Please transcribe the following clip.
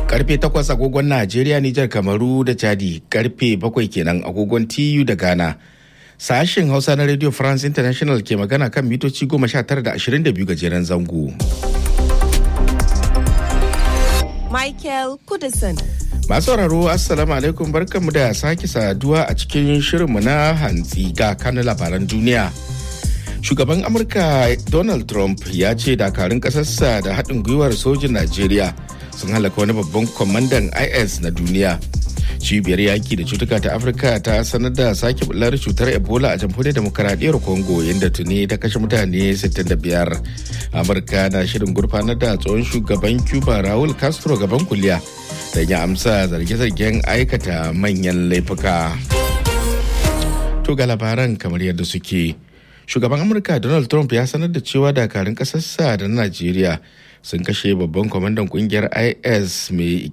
karfe 8 agogon Najeriya, Nijar, Kamaru da Chadi, karfe 7 kenan agogon TU da Ghana. Sashen Hausa na Radio France International ke magana kan mitoci 19 da 22 gajeren zango. Michael Kudison. Masu sauraro Assalamu alaikum barkanmu da sake saduwa a cikin shirinmu na hantsi ga kanun labaran duniya. Shugaban Amurka Donald Trump ya ce dakarun ƙasarsa da haɗin gwiwar sojin Najeriya sun halaka wani babban kwamandan IS na duniya. Cibiyar yaki da cutuka ta Afirka ta sanar da sake bular cutar Ebola a jamhuriyar demokaradiyyar Congo yadda tuni ta kashe mutane 65. Amurka na shirin gurfanar da tsohon shugaban Cuba Raul Castro gaban kuliya da ya amsa zarge-zargen aikata manyan laifuka. To ga labaran kamar yadda suke. Shugaban Amurka Donald Trump ya sanar da cewa dakarun ƙasarsa da Najeriya sun kashe babban kwamandan kungiyar IS mai